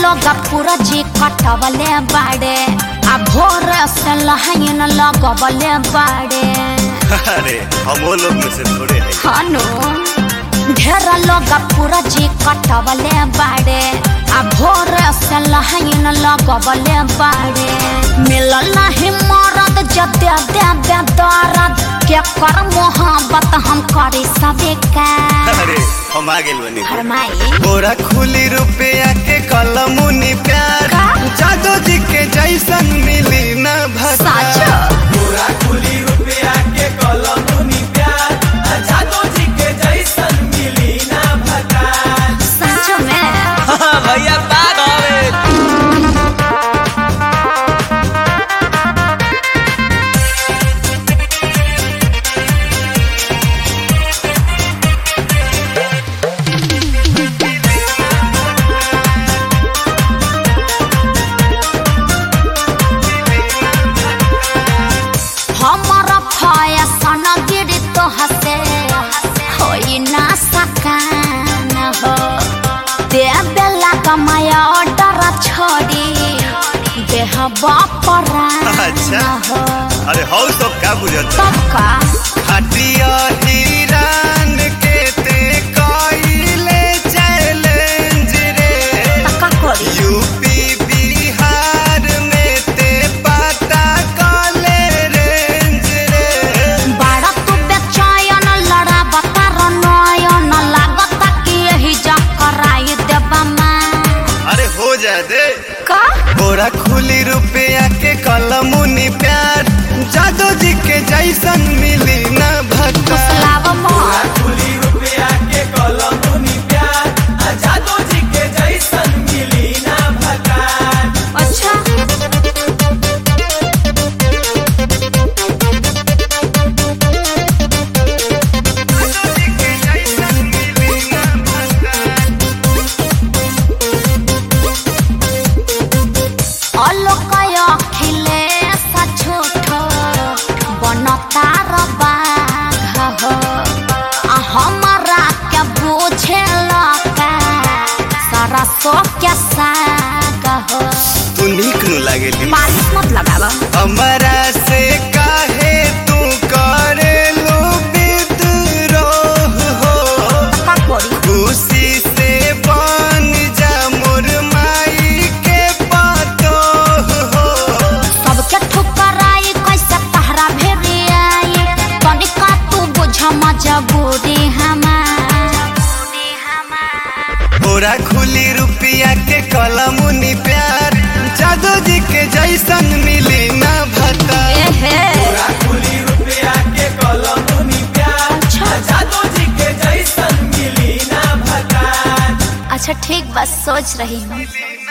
लोग पूरा जी कटवले बाड़े आ भोर से लहाइन लगवले बाड़े अरे हम वो लोग में से थोड़े हैं हनु ढेर लोग पूरा जी कटवले बाड़े आ भोर से लहाइन लगवले बाड़े मिलल नहीं मरद जदे दे दे दर्द के कर मोहब्बत हम करी सबे का अरे हम आ गेल बनी फरमाई बोरा खुली रुपया के कलमुनी प्यार का? जादू जी के जैसन मिली न भसा साचो पूरा खुली रुपया के कलमुनी प्यार आ जादो जी के जैसन मिली ना भकार सच में भैया बाग हवे हमर फैशन गिरी तो हसे होई ना सकान हो दे बेला कमाया ऑर्डर छोड़ी देह बापरान अच्छा। हो अरे हौ सब का बुझत तब का हटिया हिरान के ते कइले चैलेंज रे तका करी यूपी बिहार में ते पता कले रेंज रे बाड़ा तू बेचैन लड़ा बता नयन लागता कि यही जा कराई देबा मां अरे हो जा दे का बोरा खुली रुपया के कलमुनी प्यार जादू जी के जैसन मिली न भक्ता फुसलाव मोर खुली रुपया के कलमुनी प्यार आ जादो जी के जैसन मिली ना भकार अच्छा অলোকায় খিলে সাছোট বনতার বাঘ हमारा क्या पूछे लका सारा सो क्या साग हो तू नीक नु लागेली बारिश मत लगावा हमरा से काहे तू करेलू विद्रोह हो का करी खुशी से बन जा मोर माई के पतोह हो सबके ठुकराई कैसे तहरा भेरी आई तनिका तू बुझ मजबूरी हमार बोरा खुली रुपया के कलमुनी प्यार जादू जी के जैसन मिली न भता एहे पूरा खुली रुपया के कलमुनी प्यार आ जादो जी के जैसन मिली ना भकार अच्छा ठीक बस सोच रही हूँ